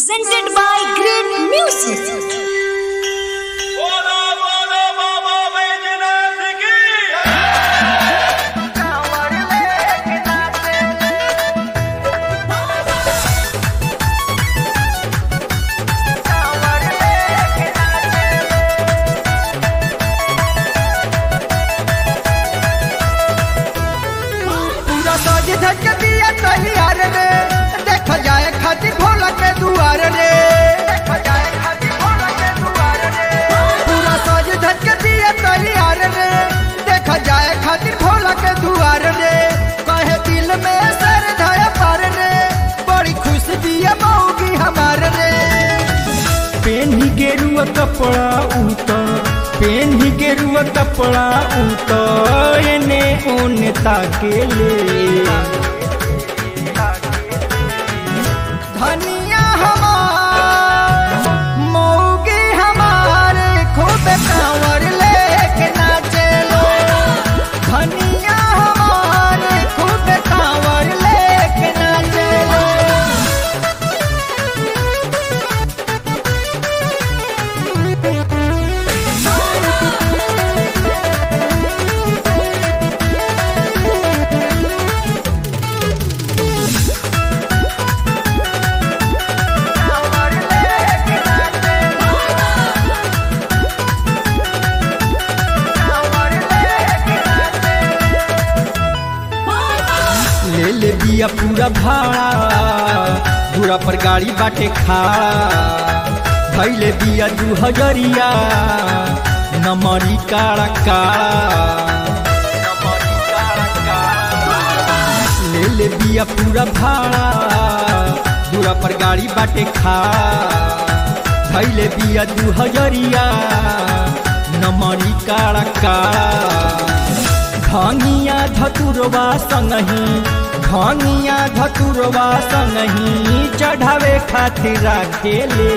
presented by Great Music. बोलो बोलो बाबा बैजनाथ की पूरा साज धज दिया तैयार रे देख जाए खातिर भोला के दुआर रे पूरा साज धज दिया तैयार रे देख जाए खातिर भोला के दुआर रे कहे दिल में सर धया पार रे बड़ी खुश दिया मऊगी हमार रे पेन्ही गेरुआ कपड़ा उत पेन्ही गेरुआ कपड़ा उत एने ओने ताकेले धनिया हमार मऊगी हमार खूब कांवर लेके नाचे लो धनिया हमार खूब कांवर लेके नाचे लो ले ले दिया पूरा भाड़ा दूरा पर गाड़ी बाटे खाड़ा भैले दिया दू हजरिया नमरी काड़ा काड़ा ले ले दिया पूरा भाड़ा दूरा पर गाड़ी बाटे खाड़ा भैले दिया दू हजरिया नमरी काड़ा काड़ा धनिया धतुरवा संगही धनिया धतुरवा संगही चढ़ावे खातिर राखेले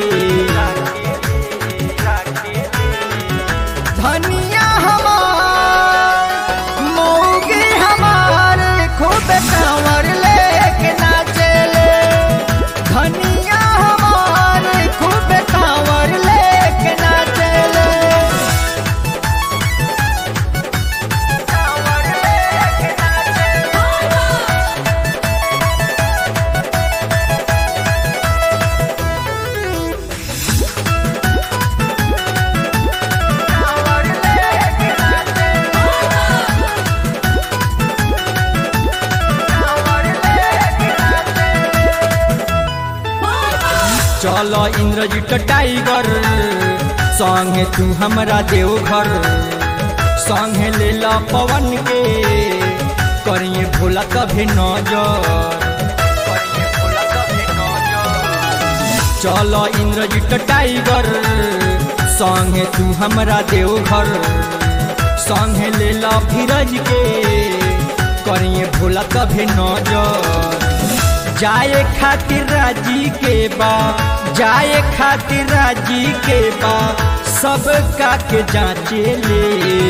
धनिया हमार मऊगी हमार खूब कांवर लेके नाचे ले धनिया हमार खूब कांवर लेके नाचे ले कांवर लेके नाचे कांवर लेके नाचे कांवर लेके नाचे चल इंद्रजीत टाइगर संगे तू हमरा देवघर संगे ले ला पवन के करिए भोला कभी नजर करिए भोला कभी नजर चल इंद्रजीत टाइगर संगे तू हमरा देवघर संगे ले ला धीरज के करिए भोला कभी नजर जाए खातिर राजी के बा जाए खातिर राजी के बा सब का के जांचे ले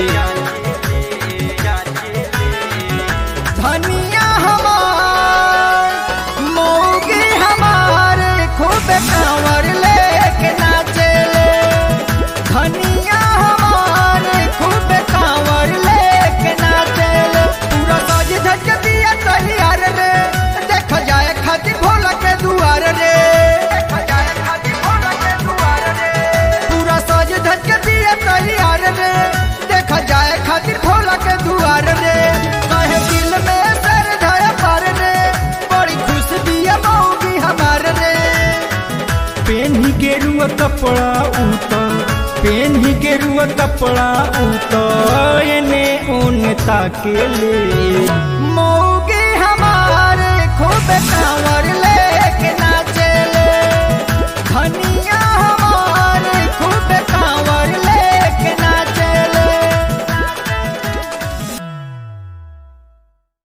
धनिया हमार मऊगी हमार खूब कांवर लेके नाचे ले धनिया हमार खूब कांवर लेके नाचे ले पूरा साज धज दिया तैयार रे देख जाए खातिर भोला के दुआर रे पूरा साज धज दिया तैयार रे देख जाए खातिर भोला के दुआर रे कहे दिल में सर धया पार रे बड़ी खुश दिया मऊगी हमार रे पेन्ही गेरुआ कपड़ा उत पेन्ही गेरुआ कपड़ा उत एने ओने ताकेले मऊगी हमार खूब कांवर ले